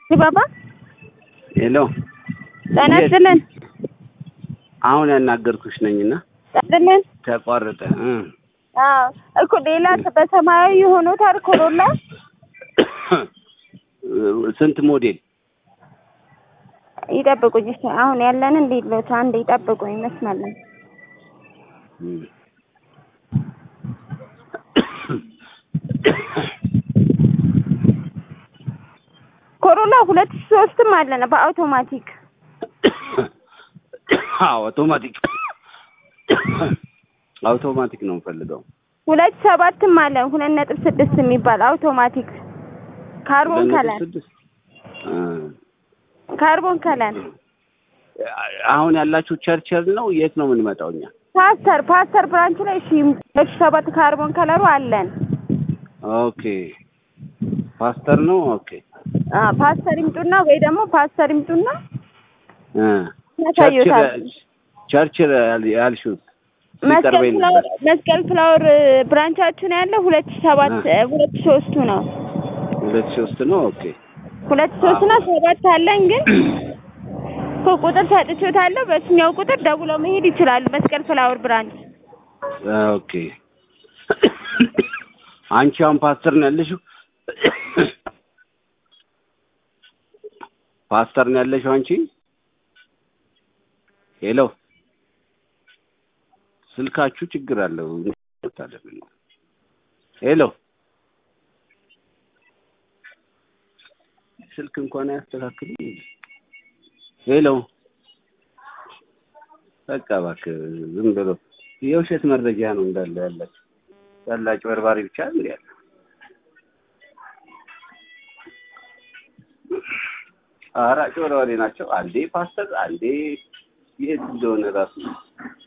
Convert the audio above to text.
ባባ ሄሎ ጤና ይስጥልን። አሁን ያናገርኩሽ ነኝና ይስጥልን። ተቋረጠ እ አዎ እኮ ሌላ በሰማያዊ የሆኑታል ኮሮላ ስንት ሞዴል ይጠብቁኝ። እሺ አሁን ያለንን ሌሎች አንድ ይጠብቁኝ ይመስላለን። እም። ኮሮላ ሁለት ሺህ ሶስትም አለን በአውቶማቲክ አዎ አውቶማቲክ አውቶማቲክ ነው የምፈልገው። ሁለት ሰባትም አለን ሁለት ነጥብ ስድስት የሚባል አውቶማቲክ ካርቦን ሁለት ነጥብ ከለር ስድስት እ ካርቦን ከለር አሁን ያላችሁ ቸርቸር ነው? የት ነው የምንመጣው እኛ? ፓስተር ፓስተር ብራንች ላይ እሺ ሁለት ሺህ ሰባት ካርቦን ከለሩ አለን። ኦኬ ፓስተር ነው። ኦኬ አ ፓስተር ይምጡና ወይ ደግሞ ፓስተር ይምጡና እ ያሳዩታል። ቸርችል ያል- ያልሽው መስቀል ሲቀርበኝ ፍላወር ነበር። መስቀል ፍላወር ብራንቻችን ያለው ሁለት ሺህ ሰባት ሁለት ሺህ ሶስቱ ነው። ሁለት ሶስት ነው። ኦኬ ሁለት ሺህ ሶስት እና ሰባት አለን ግን እኮ ቁጥር ሰጥቼዎታለሁ። በስኛው ቁጥር ደውለው መሄድ ይችላሉ። መስቀል ፍላወር ብራንች ኦኬ አንቺ አሁን ፓስተር ነው ያለሽው? ፓስተር ነው ያለሽው አንቺ? ሄሎ ስልካችሁ ችግር አለው። ሄሎ ስልክ እንኳን አያስተካክሉ። ሄሎ በቃ እባክህ ዝም ብሎ የውሸት መረጃ ነው እንዳለ ያላችሁ ያላችሁ በርባሪ ብቻ እንዴ ያለ ኧረ አጭበርባሪ ናቸው። አንዴ ፓስተር አንዴ የት እንደሆነ ራሱ